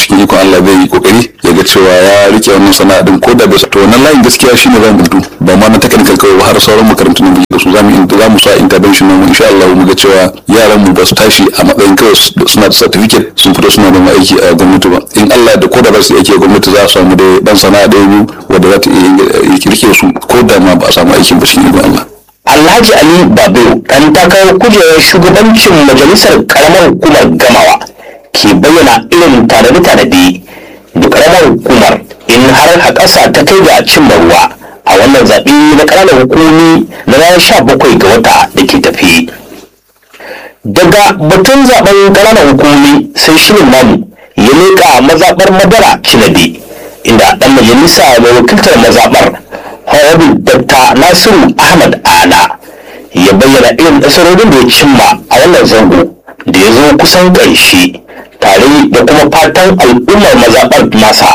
cikin ikon Allah zai yi kokari ya ga cewa ya rike wannan sana'a din ko da bai to wannan layin gaskiya shine zan mutu ba ma na technical kawai ba har sauran makarantun da muke da su zamu za mu sa intervention nan insha Allah mu ga cewa yaran mu ba su tashi a matsayin kawai suna da certificate sun fito suna da aiki a gwamnati ba in Allah da ko da ba su aiki a gwamnati za su samu da dan sana'a da biyu wanda za ta iya rike su ko da ma ba a samu aikin ba cikin ikon Allah Alhaji Ali Babu ɗan takarar kujerar shugabancin majalisar karamar hukumar gamawa ke bayyana irin tanade-tanade da karamar hukumar in har haƙasa ta kai ga cimma ruwa a wannan zaɓe na ƙananan hukumomi na ranar sha bakwai ga wata da ke tafi. Daga batun zaɓen ƙananan hukumomi sai shirin namu ya leƙa mazaɓar madara cinade inda ɗan majalisa mai wakiltar mazaɓar Honorable Dr. Nasiru Ahmad Ala ya bayyana irin nasarorin da ya cimma a wannan zango da ya zo kusan ƙarshe tare da kuma fatan al'ummar mazaɓar nasa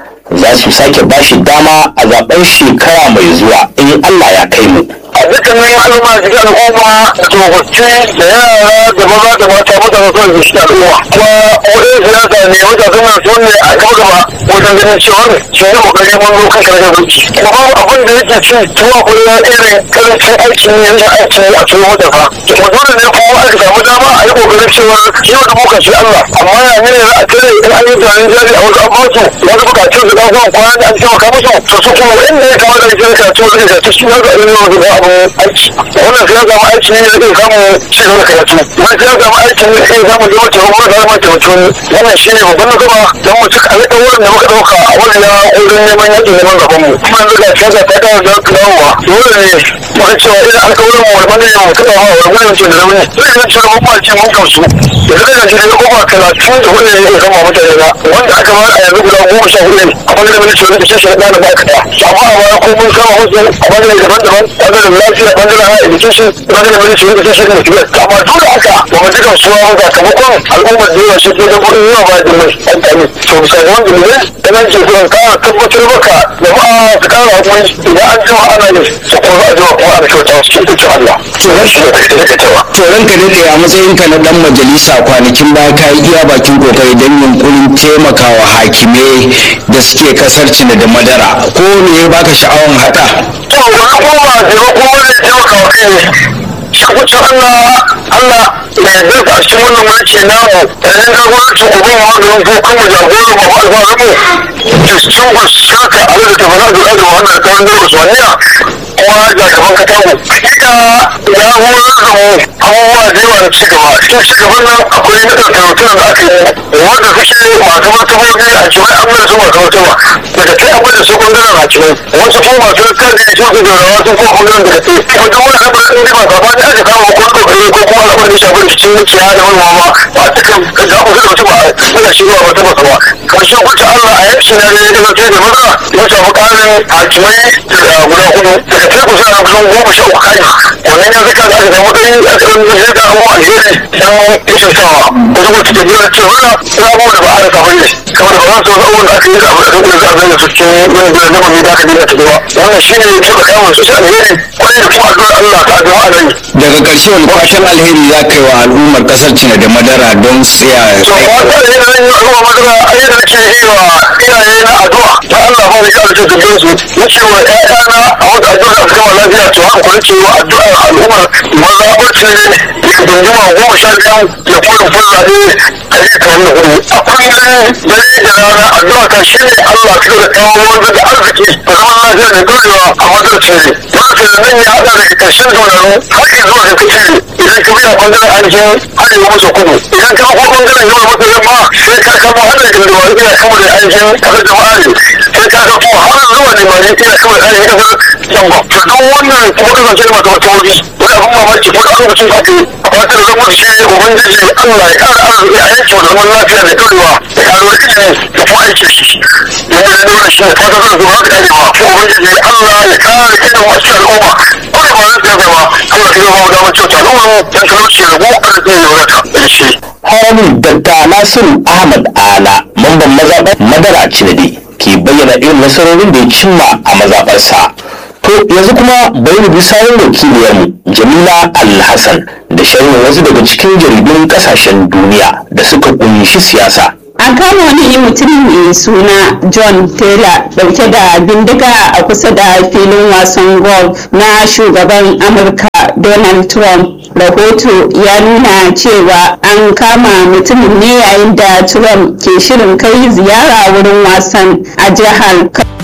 za su sake bashi dama a zaben shekara mai zuwa in Allah ya kai mu. a dukkanin al'umma cikin al'umma da tsofaffi da yara da maza da mata mutane sun da shi al'umma kuma wajen siyasa ne mutane suna su ne a gaba gaba wajen ganin cewa shi ne kokari mun zo kan karkar mulki kuma babu abin da yake ci tuwa kullum irin karancin aiki ne yin aiki a cikin matafa kuma dole ne kuma aka samu dama a yi kokarin cewa yau da muka shi Allah amma ya ne za a tare in an yi tunanin jari a wasu abubuwa wasu bukatun su ɗan kwana da an taimaka musu to su kuma inda ya kamata a yi karatu da karatu shi ne ga ilimin wasu ba abu aiki wannan sai zama aiki ne zai samu ci gaba karatu wani sai zama aiki ne zai samu zama ta kuma zama ta mutum wannan shi ne babban nasara don mu cika alƙawarin da muka ɗauka a wannan ya wurin neman yaƙin neman gaban mu kuma yanzu ga siyasa ta kawo da dawowa dole ne muka cewa irin alƙawarin mu wani ne mu taɓa wa wani ne ce da zaune zai zai cewa mun ɓace mun gamsu yanzu da shi ne kuma talatin da hudu ne ya kama mutane ba wanda aka ba a yanzu guda goma sha hudu ne a ɓangaren mulki wani da shi shi ɗana ba ka ɗaya amma a baya ko mun kama wasu a ɓangaren daban-daban ɓangaren lafiya ɓangaren higher education ɓangaren mulki wani da shi shi ne kibiyar amma duk da haka ba mu ji gamsuwa ba sakamakon al'ummar da yawa shi ke da kuɗin yawa ba da mai amfani to bisa ga wanda ne da nan ke zuwa ka tabbatar maka jama'a su kara hakuri idan an jima ana yi su kuma a jima kuma ana kyauta su ita ce Allah to shi ne kai da cewa To ranka daɗe a matsayinka na ɗan majalisa kwanakin baya ka yi iya bakin kokari don yunkurin taimakawa hakimai da suke kasar cina da madara ko me ya baka sha'awan haka? to wani kuma taimako wani taimaka wa kai ne shakucin Allah Allah da ya zai a cikin wannan mulki namu da yan jagoranci uban maganin ko kuma jagoran mu alfahamu da sun shaka a da tafi na da da wannan da kawai da usmaniya kuma da gaban katamu hakika ya horar da mu abubuwa da yawa da cigaba cikin cigaban nan akwai na ɗauke da aka yi wanda suke masu martabobi a cikin an mai su masu martaba daga kai akwai da su ɓangaren hakimai wasu kuma masu littafi su su da rawa sun kuma ɓangaren da kai kuma duk wani abin da ba gaba da aka kama ko kokari ko kuma al'amarin da shafi rikicin mukiya da manoma ba a cikin ga wasu da wasu ba suna shi zuwa wata masu ba karshe kuta Allah a yanki na ne da zai da maza ya samu ƙarin hakimai da guda hudu daga kai kusa na kusan goma sha uku kai wannan ya zaka da aka samu ɗari a cikin zai da abubuwa alheri dan rashin sawa wasu kuma cikin biyar cewa abubuwa da ba a rasa bane kamar ba za su wasu abubuwan da aka yi da abu da duk da za a su cikin yin da zama mai da aka dina ta gaba wannan shi ne suka kama su alheri kwarai da kuma addu'ar Allah ta addu'a a nan Daga ƙarshe wani fatan alheri za ka yi wa al'ummar kasar cina da madara don tsaya to wata da yana yin ruwa madara a yadda nake yi wa iyaye na addu'a ta Allah ba da kyau da dubin su nake wa ƴaƴana a wata addu'a da gama lafiya to haka kuma nake wa addu'a al'ummar maza bacci ne da dunduma goma sha biyu da kuma rufin zaɓe a yi kamar da hudu a kullum dare da rana addu'a ta shi ne Allah ka da kawo wanda da arziki da zaman lafiya da dorewa a madarci ne wanda nan ya haɗa daga ƙarshen zaunanu har zuwa da kake idan ka biya ɓangaren ainihin arewa maso kudu idan ka ko ɓangaren yawa maso yamma sai ka kama har da gindin wani ina kama da ainihin kasar jama'a ne sai ka ga kuma har zuwa ne mai ina kama da ainihin kasar yamma to don wannan kuma kasance da masu wata wuri wani abin mamaki ko da lokacin da ake a fatar zama da shi ubangiji Allah ya ƙara arziki a yankin da zaman lafiya da dorewa da ƙaruwar ilimi da kuma aiki shi yadda da nuna shi ne fatar zama zuwa da arewa ko ubangiji Allah ya ƙara ilimin wasu al'umma ko da ba zai zama Allah ka zama mu damar kyauta al'umma don talauci da mu arziki ya wadata da shi. Honorable Dr. Nasiru Ahmad Ala, mamban mazaɓar Madara Cinade, ke bayyana irin nasarorin da ya cimma a mazaɓarsa. To yanzu kuma bari mu bi sawun wakiliyarmu Jamila Al-Hassan da sharhin wasu daga cikin jaridun ƙasashen duniya da suka ƙunshi siyasa. an kama wani mutum mai suna john taylor dauke da bindiga a kusa da filin wasan golf na shugaban amurka donald trump rahoto ya nuna cewa an kama mutumin ne yayin da trump ke shirin kai ziyara wurin wasan a jihar